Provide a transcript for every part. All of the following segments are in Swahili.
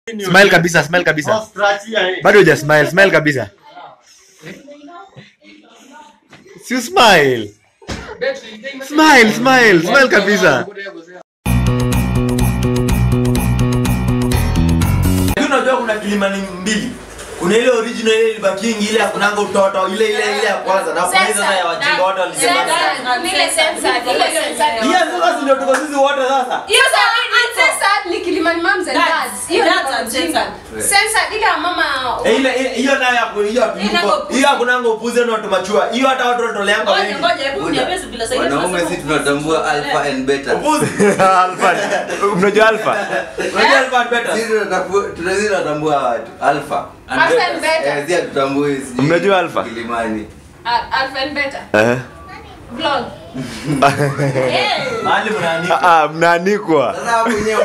Smile kabisa, smile kabisa. Australia, eh. Bado huja smile, smile kabisa. Si smile. Smile, smile, smile kabisa. Lakini unajua kuna kilimani mbili kuna ile original ile ilibakingi ile akunanga utoto ile ile ile ya kwanza na kuna ile sasa ya wajinga wote walisema hiyo sasa si ndio tuko sisi wote sasa Eh, ile ile- hiyo nayo ya ku- hiyo tuko hiyo akunanga upuze na tumachua hiyo hata watu watoleanga wengi wanaume si tunatambua alpha and beta upuzi Alpha. Mnajua alpha? unajua alikuwa better sisi tunatafu- tunazidi tunatambua watu alpha Eh, si hatutambui sijui Mnajua alpha? kilimani Eh. mahali mnaandika Ah, ah, mnaanikwa. sasa hapo wenyewe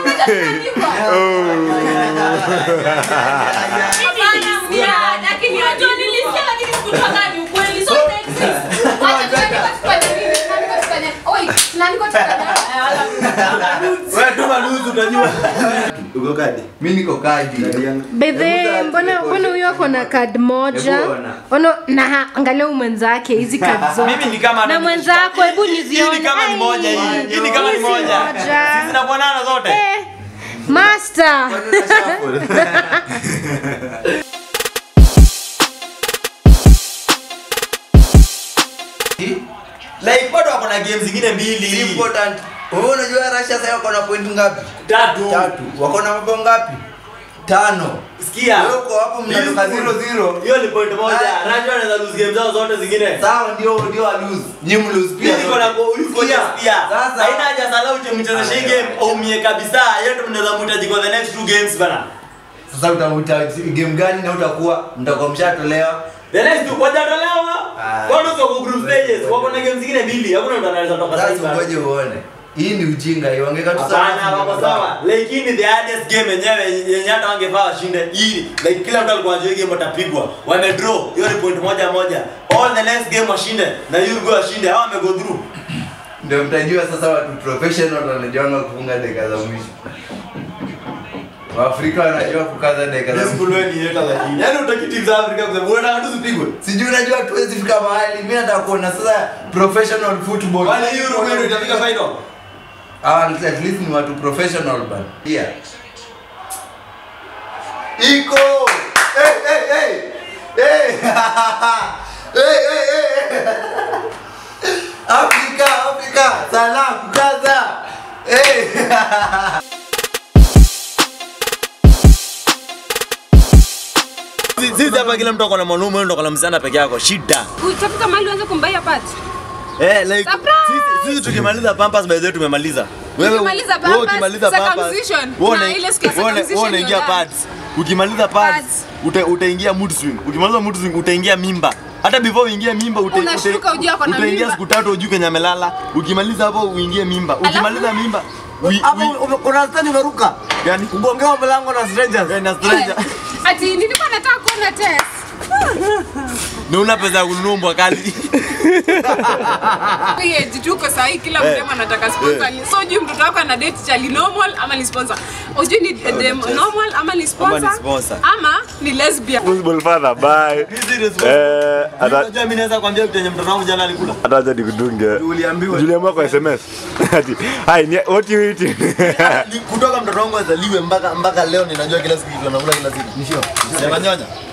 wewe tuma nusu utajua uko kadi mi niko kadi bedhe mbona mbona huyo ako na kad moja Hebu ona. ono na ha- angalia huyu mwenzake hizi kad mimi ni zote kama na mwenzako hebu hii nizione ni kama ni Ai, moja hii hii ni kama ni hizi moja sisi zinafanana zote Eh, master like bado wako na game zingine mbili important wewe unajua Russia sasa wako na point ngapi tatu tatu wako na mabao ngapi tano sikia wewe uko hapo mnatoka zero zero hiyo ni point moja Ah. Raja anaweza lose game zao zote zingine sawa ndio ndio wa lose nyinyi mlose pia Mimi niko na go usikia pia Sasa- haina haja sana uje mchezeshe hii game umie kabisa yetu mnaweza mhitaji kwa the next two games bana sasa utamuta game gani na utakuwa mtakuwa mshatolewa the next two wajatolewa Ah. bado soko group stages wako na game zingine mbili hakuna mtu anaweza toka sasa sasa ngoje uone hii ni ujinga hii wangeka tu Hapana, wako sawa. Like hii ni the hardest game yenyewe yenye hata wangefaa washinde. Hii like kila mtu alikuwa anajua hii game watapigwa. Wame draw. Hiyo ni point moja moja. All the next game washinde na Uruguay washinde. Hao wame go through. ndio mtajua sasa watu professional wanajuanga kufunga dakika za mwisho Waafrika wanajua kukaza dakika za This mwisho could win hata lakini. Yaani utaki team za Afrika kusema bwana hatu zipigwe. sijui unajua tuwezi fika mahali mimi nataka kuona sasa professional football Wale hii Uruguay ndio itafika final. Ah, at least ni watu professional bana yeah iko hey, hey, hey. Hey. hey, hey, hey. Afrika, Afrika, salam, kaza. Hey. Sisi hapa kila mtu ako na mwanaume, wewe ndo ako na msichana peke yako. Shida. utafika mahali uanze kumbaia pat Eh, like Surprise! sisi sisi tukimaliza Pampers by the way tumemaliza. Ukimaliza wewe Pampers, ukimaliza Pampers, circumcision. wewe Na una- ile siku ya wewe una- circumcision wewe unaingia ndio pads. Ukimaliza pads, Pads. uta, utaingia mood swing. Ukimaliza mood swing utaingia mimba. Hata before uingie mimba uta, Unashtuka ujue ako na utaingia mimba. siku tatu ujue kenye amelala. Ukimaliza hapo uingie mimba. Ukimaliza mimba ui- Hapo ui- ume- kuna stani umeruka. Gani? Kugongewa mlango na strangers. Eh, na stranger. ati nilikuwa nataka kuona test Ni una pesa ya kununua mbwa kali. Pia tuko sahi kila mdemu anataka sponsor. So ujui mtoto wako ana date chali normal ama ni sponsor. Ujui ni dem normal ama ni sponsor. sponsor. Ama ni lesbian. Responsible father, bye. Eh, ata Unajua mimi naweza kuambia kitu yenye mtoto wangu jana alikula. hata acha nikudunge. Uliambiwa. Juliambiwa kwa SMS. Ati, "Hi, ni- what you eating?" Ni kutoka mtoto wangu azaliwe mpaka mpaka leo ninajua kila siku kitu anakula kila siku. Nishio. Sema nyonya.